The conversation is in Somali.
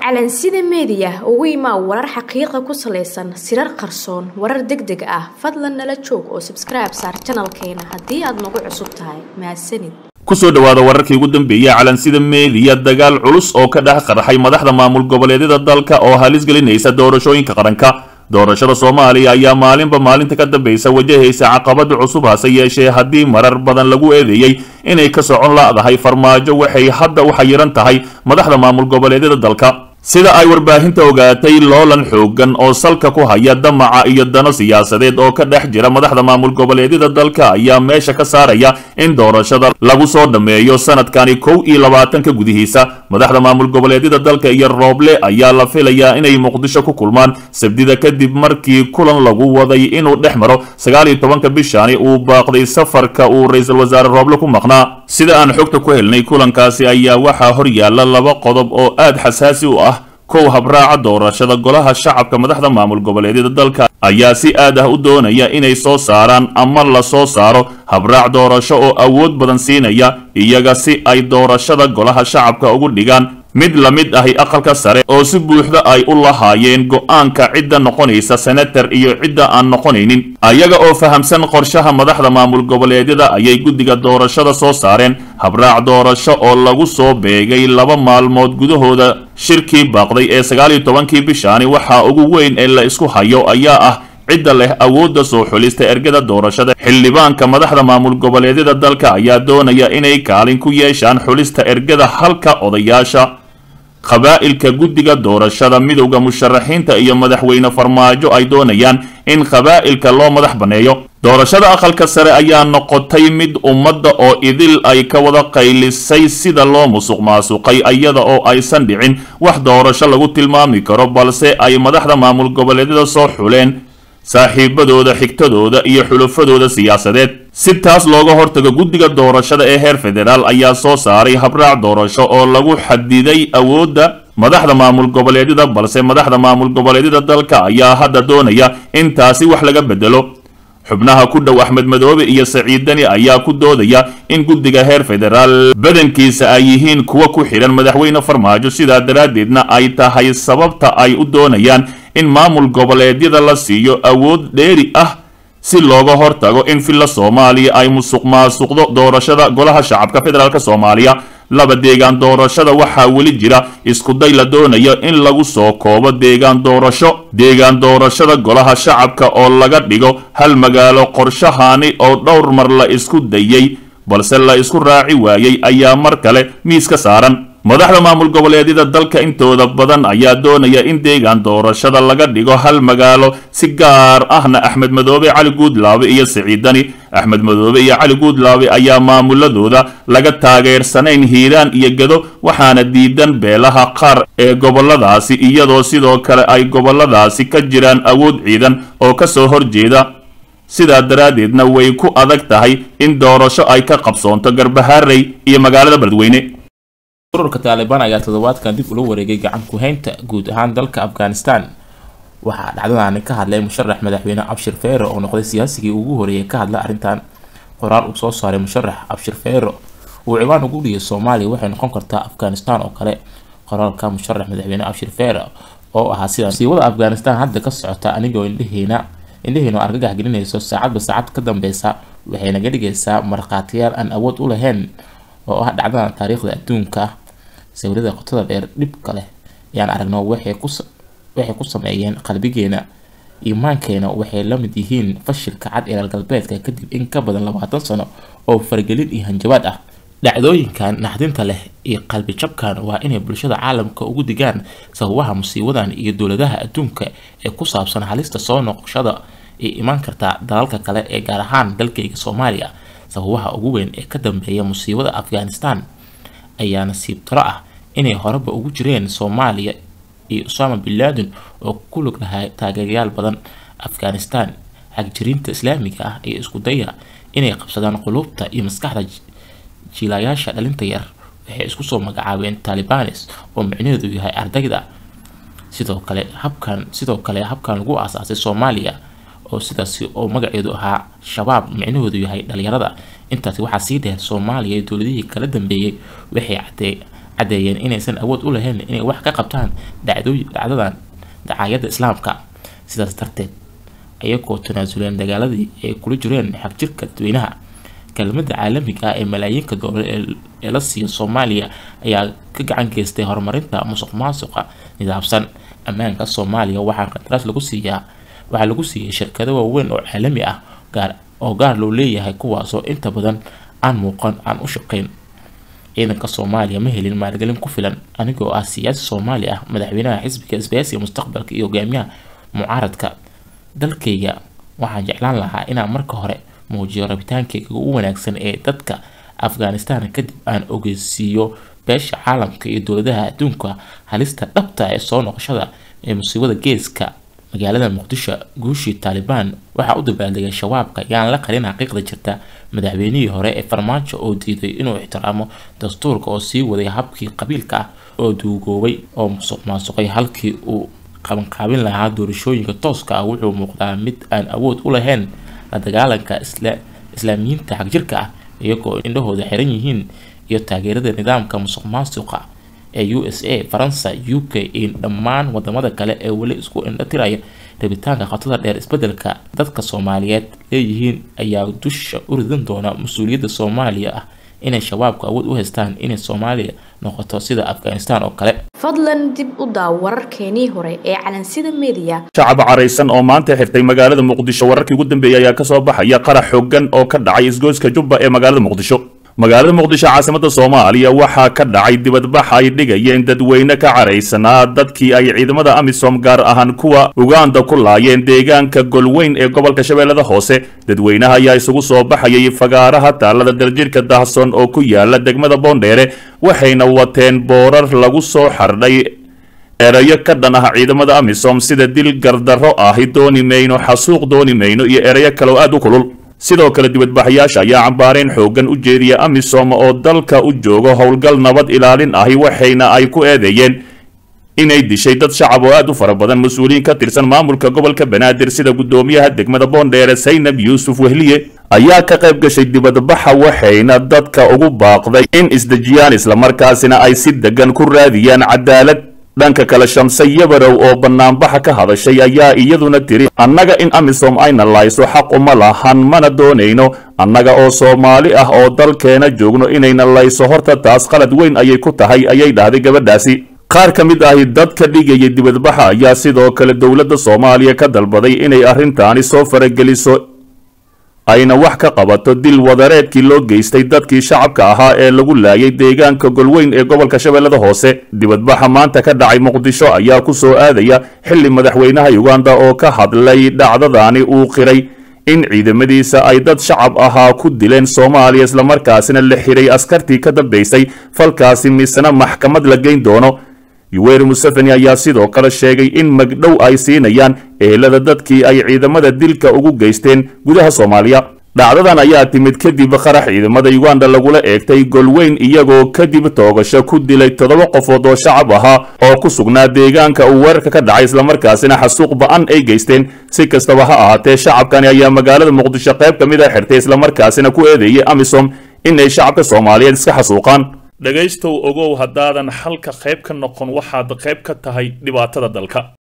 calansida meediya ugu imaa warar xaqiiqa ku salaysan sirar qarsoon warar deg deg ah fadlan nala joog oo sabskribe saar janalkeena haddii aad nagu cusub tahay mahadsanid kusoo dhowaada wararkii ugu dambeeyey calansida meediya dagaal culus oo ka dhex qarxay madaxda maamul goboleedyada dalka oo halis gelinaysa doorashooyinka qaranka doorashada soomaaliya ayaa maalinba maalinta ka dambaysa wajahaysa caqabada cusub hase yeeshee haddii marar badan lagu eedeeyey inay ka socon la'dahay farmaajo waxay hadda u xayiran tahay madaxda maamul goboleedyada dalka sida ay warbaahinta ogaatay loolan xoogan oo salka ku haya damaca iyo dano siyaasadeed oo ka dhex jira madaxda maamul goboleedyada dalka ayaa meesha ka saaraya in doorashada lagu soo dhammeeyo sanadkani kow iyo labaatanka gudihiisa madaxda maamul goboleedyada dalka iyo rooble ayaa la filayaa inay muqdisho ku kulmaan sabdida kadib markii kulan lagu waday inuu dhex maro sagaal iyo tobanka bishani uu baaqday safarka uu ra-iisul wasaare rooble ku maqnaa sida aan xogta ku helnay kulankaasi ayaa waxaa hor yaalla laba qodob oo aad xasaasi u ah kow habraaca doorashada golaha shacabka madaxda maamul goboleedyada dalka ayaa si aad ah u doonaya inay soo saaraan ama la soo saaro habraac doorasho oo awood badan siinaya iyaga si ay doorashada golaha shacabka ugu dhigaan mid la mid ahi aqalka sare oo si buuxda ay u lahaayeen go-aanka cidda noqonaysa senatar iyo cidda aan noqonaynin ayaga oo fahamsan qorshaha madaxda maamul goboleedyada ayay guddiga doorashada soo saareen habraac doorasho oo lagu soo beegay laba maalmood gudahooda shirkii baaqday ee sagaal iyo tobankii bishaani waxaa ugu weyn ee la isku hayo ayaa ah cidda leh awoodda soo xulista ergada doorashada xildhibaanka madaxda maamul goboleedyada dalka ayaa doonaya inay kaalin ku yeeshaan xulista ergada halka odayaasha qabaa'ilka guddiga doorashada midowda musharaxiinta iyo madaxweyne farmaajo ay doonayaan in qabaa'ilka loo madax banneeyo doorashada aqalka sare ayaa noqotay mid ummadda oo idil ay ka wada qaylisay sida loo musuq maasuqay iyada oo aysan dhicin wax doorasho lagu tilmaami karo balse ay madaxda maamul goboleedyada soo xuleen saaxiibadooda xigtadooda iyo xulufadooda siyaasadeed si taas looga hortago guddiga doorashada ee heer federaal ayaa soo saaray habraac doorasho oo lagu xadiday awoodda madaxda maamul goboleedyada balse madaxda maamul goboleedyada dalka ayaa hadda doonaya in taasi wax laga bedelo xubnaha ku dhow axmed madoobe iyo saciid dani ayaa ku doodaya in guddiga heer federaal badankiisa ay yihiin kuwa ku xidhan madaxweyne farmaajo sidaa daraaddeedna ay tahay sababta ay u doonayaan in maamul goboleedyada la siiyo awood dheeri ah si looga hortago in villa soomaaliya ay musuq maasuqdo doorashada golaha shacabka federaalk soomaaliya laba deegaan doorashada waxaa weli jira iskuday la doonayo in lagu soo koobo deegaan doorasho deegaan doorashada golaha shacabka oo laga dhigo hal magaalo qorshahaani oo dhowr mar la isku dayey balse la isku raaci waayey ayaa mar kale miis ka saaran madaxda maamul goboleedyada dalka intooda badan ayaa doonaya in deegaan doorashada laga dhigo hal magaalo si gaar ahna axmed madoobe cali guudlaabe iyo siciidani axmed madoobe iyo cali guudlaabe ayaa maamuladooda laga taageersanayn hiiraan iyo gado waxaana diidan beelaha qaar ee goboladaasi iyadoo sidoo kale ay goboladaasi ka jiraan awood ciidan oo ka soo horjeeda sidaa daraaddeedna way ku adag tahay in doorasho ay ka qabsoonto garbaharey iyo magaalada beledweyne ururka taalibaan ayaa toddobaadkan dib ula wareegay gacan ku-haynta guud ahaan dalka afghanistan waxaa dhacdadaani ka hadlay musharax madaxweyne cabshir feero oo noqday siyaasigii ugu horeeyay ka hadla arrintan qoraal uu soo saaray musharax cabshir feero uu ciwaan ugu dhigay soomaaliya waxay noqon kartaa afghanistan oo kale qoraalka musharax madaxweyne cabshir feero oo ahaa sida siiwada afghanistan hadda ka socota anigoo indhaheena indhaheenu argagax gelinayso saacadba saacad ka dambeysa waxay naga dhigaysaa markhaatiyaal aan awood u lahayn oo ah dhacdadan taariikhda adduunka sawirada qotada dheer dhibka leh ayaan aragno waxay ku sameeyeen qalbigeena iimaankeena waxay la mid yihiin fashilka cad ilaal galbeedka kadib in ka badan labaatan sano oo faragelin iyo hanjabaad ah dhacdooyinkan naxdinta leh iyo qalbi jabkan waa inay bulshada caalamka ugu digaan sababaha musiibadan iyo dowladaha adduunka ee ku saabsan halista soo noqoshada ee imaan karta dalalka kale ee gaar ahaan dalkayga soomaaliya sababaha ugu weyn ee ka dambeeya musiibada afghanistan ayaa nasiib taro ah inay horeba ugu jireen soomaaliya iyo usama bin laden oo ku lug lahaa taageerayaal badan afghanistan xagjirinta islaamiga ah iyo isku daya inay qabsadaan qulubta iyo maskaxda jiilayaasha dhalinta yar waxay isku soo magacaabeen talibanes oo micnaheedu yahay ardayda sidoo kale habkan sidoo kale habkan lagu aasaasay soomaaliya oo sidaasi oo magaceedu ahaa shabaab micnahoodu yahay dhalinyarada intaasi waxaa sii dheer soomaaliya dowladihii kala dambeeyey waxay cadee caddeeyeen inaysan awood u lahayn inay wax ka qabtaan dhacdooy dhacdadan dacaayadda islaamka sidaas darteed ayagoo tanaasuleen dagaaladii ay kula jireen xagjirka dadweynaha kelmada caalamiga ah ee malaayiinka doolar ee la siiyo soomaaliya ayaa ka gacan geystay horumarinta musuq maasuqa nidaamsan ammaanka soomaaliya waxaa qandaraas lagu siiyaa waxaa lagu siiyay shirkado waaweyn oo caalami ah gaar oo gaar loo leeyahay kuwaasoo inta badan aan muuqan aan u shaqeyn ciidanka soomaaliya ma helin maalgelin ku filan anigoo ah siyaasi soomaali ah madaxweynaha xisbiga isbaasiga mustaqbalka iyo hogaamiyaha mucaaradka dalkayga waxaan jeclaan lahaa inaan marka hore muujiyo rabitaankayga ugu wanaagsan ee dadka afghanistan kadib aan ogeysiiyo beesha caalamka iyo dowladaha adduunka halista dhabta ee soo noqoshada ee musiibada geeska magaalada muqdisho guushii taalibaan waxaa u dabaaldegay shabaabka yaan la qarin xaqiiqda jirta madaxweynihii hore ee farmaajo oo diiday inuu ixtiraamo dastuurka oo sii waday habkii qabiilka ah oo duugoobay oo musuq maasuqay halkii uu qabanqaabin lahaa doorashooyinka tooska ah wuxuu muuqdaa mid aan awood u lahayn la dagaalanka islaamiyiinta xagjirka ah iyagoo indhahooda xiran yihiin iyo taageerada nidaamka musuq maasuqa ee u s a faransa u k iyo dhammaan wadamada kale ee weli isku indhatiraya rabitaanka khatada dheer isbedelka dadka soomaaliyeed leeyihiin ayaa dusha u ridan doona mas-uuliyadda soomaaliya ah inay shabaabku awood u haystaan inay soomaaliya noqoto sida afghanistan oo kale fadlan dib u daaw wararkeenii hore ee calansida media shacab caraysan oo maanta xirtay magaalada muqdisho wararkii ugu dambeeyay ayaa kasoo baxaya qarax xooggan oo ka dhacay isgoyska jubba ee magaalada muqdisho magaalada muqdisho caasimada soomaaliya waxaa ka dhacay dibadbax ay dhigayeen dadweyne ka caraysanaa dadkii ay ciidamada amisom gaar ahaan kuwa uganda ku laayeen deegaanka golweyn ee gobolka shabeellada hoose dadweynaha ayaa isugu soo baxayay fagaaraha taalada daljirka dahson oo ku yaala degmada boondheere waxayna wateen boorar lagu soo xardhay erayo ka dhan ah ciidamada amisom sida dil gardarro ahi dooni mayno xasuuq dooni mayno iyo erayo kale oo aad u kulul sidoo kale dibadbaxayaasha ayaa cambaareen xooggan u jeediya amisom oo dalka u joogo howlgal nabad ilaalin ahi waxayna ay ku eedeeyeen inay dishay dad shacab oo aad u fara badan mas-uuliyiin ka tirsan maamulka gobolka banaadir sida guddoomiyaha degmada boondheere saynab yuusuf wehliye ayaa ka qayb gashay dibadbaxa waxayna dadka ugu baaqday in isdejiyaan islamarkaasina ay si degan ku raadiyaan cadaalad dhanka kale shamse yabarow oo banaanbaxa ka hadashay ayaa iyaduna tiri annaga in amisom ayna layso xaq uma lahan mana doonayno annaga oo soomaali ah oo dalkeena joogno inayna layso horta taas qalad weyn ayay ku tahay ayay dhahday gabadhaasi qaar ka mid ahi dadka dhigaya dibadbaxa ayaa sidoo kale dowladda soomaaliya ka dalbaday inay arrintaani soo farageliso ayna wax ka qabato dil wadareedkii loo geystay dadkii shacabka ahaa ee lagu laayay deegaanka golweyn ee gobolka shabeellada hoose dibadbaxa maanta ka dhacay muqdisho ayaa ku soo aadaya xilli madaxweynaha uganda oo ka hadlay dhacdadaani uu qiray in ciidamadiisa ay dad shacab ahaa ku dileen soomaaliya islamarkaasina la xiray askartii ka dambaysay falkaasi misena maxkamad la geyn doono yuweri museveni ayaa sidoo kale sheegay in magdhow ay siinayaan ehelada dadkii ay ciidamada dilka ugu geysteen gudaha soomaaliya dhacdadan ayaa timid kadib qarax ciidamada uganda lagula eegtay golweyn iyagoo kadib toogasho ku dilay toddoba qofood oo shacab ahaa oo ku sugnaa deegaanka uu weerarka ka dhacay islamarkaasina xasuuq ba-an ay geysteen si kastaba ha ahaatee shacabkani ayaa magaalada muqdisho qayb ka mid a xirtay islamarkaasina ku eedeeyay amisom inay shacabka soomaaliyeed iska xasuuqaan dhegaystow ogow haddaadan xalka qayb ka noqon waxaad qayb ka tahay dhibaatada dalka